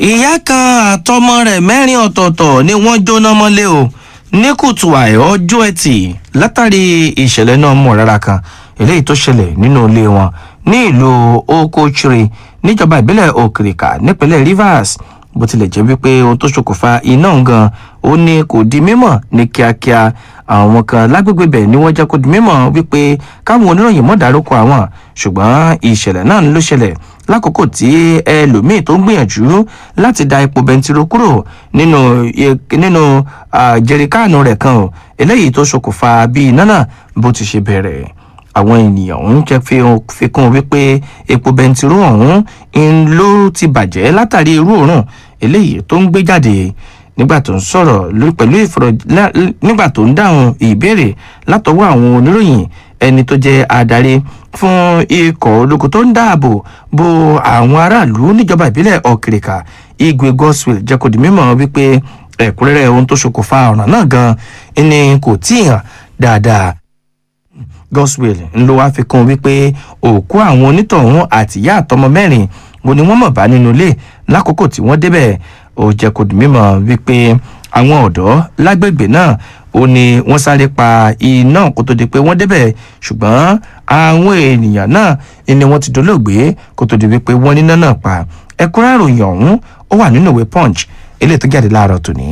ìyá kan àtọmọ rẹ̀ mẹ́rin ọ̀tọ̀ọ̀tọ̀ ni wọ́n jóná mọ́lé o ní kùtù àì ọjọ́ ẹtì látàrí ìṣẹ̀lẹ̀ náà mọ̀ rárá kan eléyìí tó ṣẹlẹ̀ nínú ilé wọn ní ìlú okochiri níjọba ìbílẹ̀ òkìrìkà nípínlẹ̀ rivers bó tilẹ̀ jẹ́ wípé ohun tó ṣokùnfà iná gan ó ní kò di mímọ̀ ní kíákíá àwọn kan lágbègbè bẹ̀ ni wọ́n jẹ́ kó di mímọ̀ wípé káwọn oníròyìn mọ̀ dárúkọ àwọn ṣùgbọ́n ìṣẹ̀lẹ̀ náà ló ṣẹlẹ̀ lákòókò tí ẹlòmíín tó ń gbìyànjú láti da epo bẹntiró kúrò nínú nínú jẹrikáànù rẹ̀ kan o eléyìí tó ṣokùnfà bí iná náà bó ti ṣe bẹ̀rẹ̀ àwọn ènìyàn ọ̀hún jẹ́ fi kún wípé epo bẹntiró ọ̀hún ń ló ti bàjẹ́ látàrí irú òórùn eléyìí tó ń gbé jáde nígbà tó ń sọ̀rọ̀ pẹ̀lú ìfọ̀rọ̀ nígbà tó ń dáhùn ìbéèrè látọwọ́ àwọn oníròyìn ẹni tó jẹ́ adarí fún ikọ̀ ológun tó ń dáàbò bo àwọn aráàlú níjọba ìbílẹ̀ ọ̀kìrìkà igwe goswell jẹ́ kó di mímọ́ wípé ẹ̀kúnrẹ́rẹ́ ohun tó ṣokùnfà ọ̀ràn náà gan ni kò tí ì hàn dáadáa goswell ń lo wá fi kún wípé òkú àwọn onítọ̀hún àtìyá àtọmọ mẹ́rin wo ni wọ́n mọ̀ bá nínú ilé lákòókò tí wọ́n débẹ̀ ó jẹ́ kó di mímọ́ wípé àwọn ọ̀dọ́ lágbègbè náà ó ní wọ́n sáré pa iná kó tó di pé wọ́n débẹ̀ ṣùgbọ́n àwọn ènìyàn náà ni wọ́n ti dolóògbé kó tó di wípé wọ́n níná náà pa ẹ̀kúnrẹ́ ìròyìn ọ̀hún ó wà nínú ìwé punch eléyìí tó jáde láàárọ̀ tòní.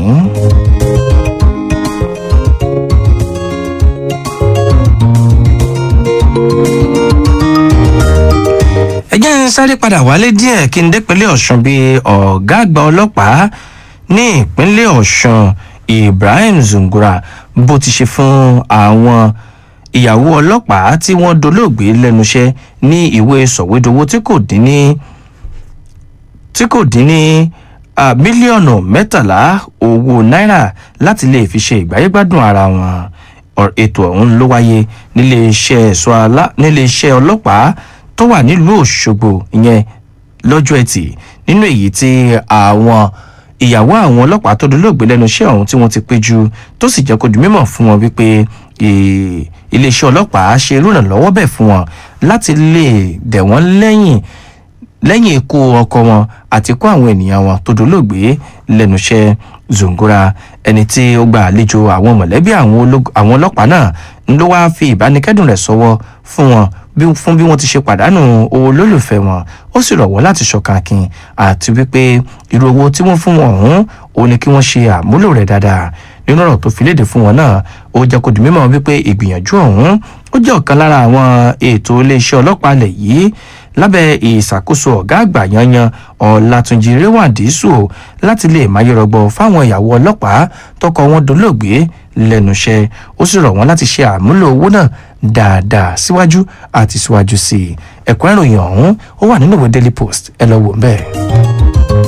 ẹ jẹ́ ń sáré padà wálé díẹ̀ kí n dépínlẹ̀ ọ̀sùn bíi ọ̀gá àgbà ọlọ́pàá ní ìpínlẹ̀ ọ̀sùn ibrahim zungura bó ti ṣe fún àwọn ìyàwó ọlọ́pàá tí wọ́n dolóògbé lẹ́nu iṣẹ́ ní ìwé sọ̀wédowó tí kò dín ní tí kò dín ní mílíọ̀nù mẹ́tàlá owó náírà láti lè fi ṣe ìgbáyégbádùn ara wọn ètò ọ̀hún ló wáyé nílé iṣẹ́ ọlọ́pàá tó wà nílùú òṣogbo ìyẹn lọ́jọ́ ẹtì nínú èyí tí àwọn ìyàwó àwọn ọlọ́pàá tó dolóògbé lẹ́nu iṣẹ́ ọ̀hún tí wọ́n ti péjú tó sì jẹ́ kó di mímọ̀ fún wọn wípé iléeṣẹ́ ọlọ́pàá ṣe ìrànlọ́wọ́ bẹ̀ fún wọn láti lè dẹ̀ wọ́n lẹ́yìn lẹ́yìn ikú ọkọ wọn àti kó àwọn ènìyàn wọn tó dolóògbé lẹ́nu iṣẹ́ zongora ẹni tí ó gba àlejò àwọn mọ̀lẹ́bí àwọn ọlọ́pàá náà ń ló wáá fi ìbánikẹ́dùn rẹ̀ sọ́wọ́ fún wọn fún bí wọ́n ti ṣe pàdánù owó lólùfẹ́ wọn ó sì rọ̀ wọ́n láti ṣọ̀kan akin àti wípé irú owó tí wọ́n fún wọn ọ̀hún ó ní kí wọ́n ṣe àmúlò rẹ̀ dáadáa nínú ọ̀rọ̀ tó fi léde fún wọn náà ó jẹ́ kó di mímọ́ wípé ìgbìyànjú ọ̀hún ó jẹ́ ọ̀kan lára àwọn ètò iléeṣẹ́ ọlọ́pàá alẹ̀ yìí lábẹ́ ìṣàkóso ọ̀gá àgbà yanyan ọ̀làtúnjì rẹwàndísù láti lè máyọ̀rọ̀gbọ̀ fáwọn ìyàwó ọlọ́pàá tọkọ wọn dolóògbé lẹ́nu iṣẹ́ ó sì rọ̀ wọ́n láti ṣe àmúlò owó náà dáadáa síwájú àti síwájú sí i ẹ̀kọ́ ìròyìn ọ̀hún ó wà nínú ìwé daily post ẹ lọ wò ń bẹ́ẹ̀.